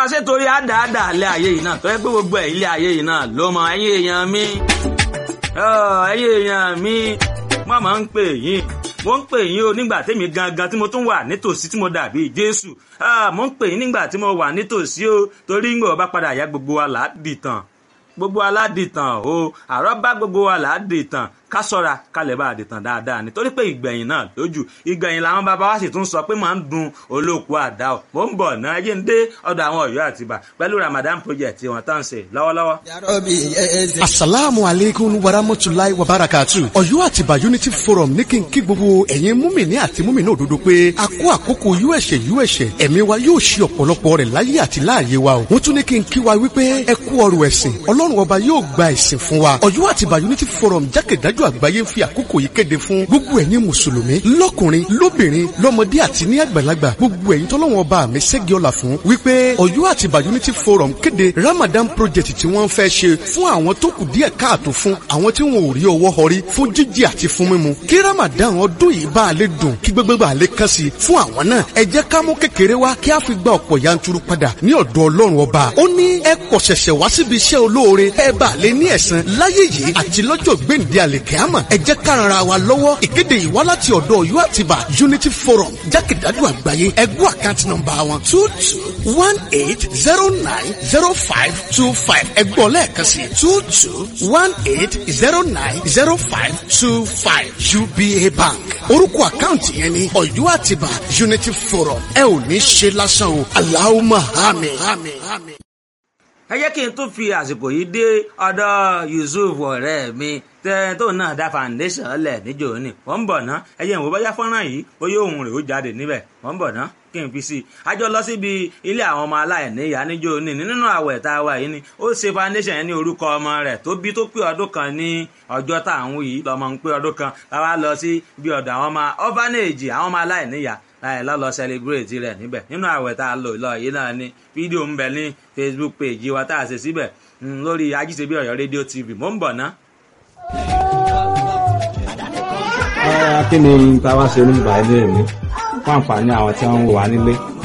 ṣé torí àdáàdà ilé ayé yìí náà tó yẹ pé gbogbo ẹ̀ ilé ayé yìí náà ló mọ ẹ̀yin èèyàn mi ẹ̀yin èèyàn mi wọ́n máa ń pè yín mo ń pè yín o nígbà tèmi gangan tí mo tún wà nítòsí tí mo dàbí Jésù mo ń pè yín nígbà tí mo wà nítòsí o torí ń gbọ́ bá padà yá gbogbo wa là á dìtàn gbogbo aládìtàn o àrọ́ bá gbogbo wa là á dìtàn ká sọ́ra kalẹ̀ bá àdìtàn dáadáa nítorí pé ìgbẹ̀yìn náà lójú ìgbẹ̀yìn làwọn bàbá wa sì tún sọ pé máa ń dun olóòkú àdá o mò ń bọ̀ náà ẹjẹ́ ń dé ọ̀dọ̀ àwọn Ọ̀yọ́ àtìbà pẹ̀lú Ramadan project wọn tó ń ṣe lọ́wọ́lọ́wọ́. asalaamu aleykum warahmatulahi wabarakatu Ọ̀yọ́ àtìbà unity forum ní kí n kí gbogbo ẹ̀yin múmìnì àti múmìnì òdodo pé a kó àkókò uẹsẹ uẹsẹ ẹ̀mí wa yóò ṣe ọ̀pọ̀lọpọ̀ rẹ̀ láyé àti láàyè wa o wọ́n tún ní kí n kí wa wípé ẹ kú ọrọ̀ ẹ̀sìn Ọlọ́run ọba yóò gba ẹ̀sìn fún wa Ọ̀yọ́ àtìbà unity forum jákèjádò àgbáyé ń fi àkókò yìí kéde fún gbogbo ẹ̀yin mùsùlùmí lọ́kùnrin lóbìnrin lọ́mọdé àti ní àgbàlagbà gbogbo ẹ̀yin tọ́lọ́wọ́n ọba mi ṣẹ́gi ọ̀la fún wípé Ọ̀yọ́ àtìbà unity forum kéde Ramadan project tí wọ́n fẹ́ ṣe fún àwọn tó kù díẹ̀ káàtó fún àwọn tí wọn ò rí ọwọ́ họrí fún jíjẹ àti fún mímu kí Ramadan ọdún yìí bá a lè dùn kí gbogbo bá a lè kàn sí fún àwọn náà ẹ jẹ́ ká mú kékeré wá kí a fi gba ọ̀pọ̀ yanturu padà ní ọ̀dọ̀ Ọlọ́run ọba ó ní ẹ kọ̀ ṣẹ̀ṣẹ̀ wá síbi iṣẹ́ olóore ẹ bá a lè ní ẹ̀san láyé yìí àti lọ́jọ́ gbèǹde àlèkẹ́àmọ̀ ẹ jẹ́ ká ran ara wa lọ́wọ́ ìkéde yìí wá láti ọ̀dọ̀ Ọ̀yọ́ àtibá Unity Forum jákèjádò àgbáyé ẹgbẹ́ àkáǹtì nọ́mbà wọn two two one eight zero nine zero five two five ẹgbọ́n lẹ́ẹ̀kan sí two two one eight zero nine zero five two five UBA Bank orúkọ àkáǹtì yẹn ni Ọ̀yọ́ àtibá Unity Forum ẹ ò ní ṣe lásán o Allahumma àmín àmín àmín ẹ jẹ́ kí n tún fi àsìkò yìí dé ọ̀dọ̀ Yusuf ọ̀rẹ́ mi tó náà dá foundation lẹ̀ níjò ní wọ́n ń bọ̀ ná ẹ jẹ́ ìwọ bóyá fọ́nrán yìí bóyá òun rẹ̀ ó jáde níbẹ̀ wọ́n ń bọ̀ ná kí n fi sí i a jọ lọ síbi ilé àwọn ọmọ aláìní ìyá níjò ní nínú àwẹ̀ tá a wà yìí ni ó ṣe foundation yẹn ní orúkọ ọmọ rẹ̀ tó bí tó pé ọdún kan ní ọjọ́ tá à ń wí yìí lọ́mọ ń pé ọdún kan láwa lọ sí bí ọ̀dọ̀ àwọn ọmọ orphanage àwọn ọmọ aláìní ìyá láì lọ́lọ́ celebrate rẹ̀ níbẹ̀ nínú àwẹ̀ tá a lò lọ yìí náà ni fídíò ń bẹ ní Facebook page wa tá a ṣe síbẹ̀ lórí ajíṣebí Ọ̀yọ́ rédíò TV mò ń bọ̀ ná. kí ni táwa ṣe oníbàá ilé mi fún àǹfààní àwọn tí wọ́n ń wà nílé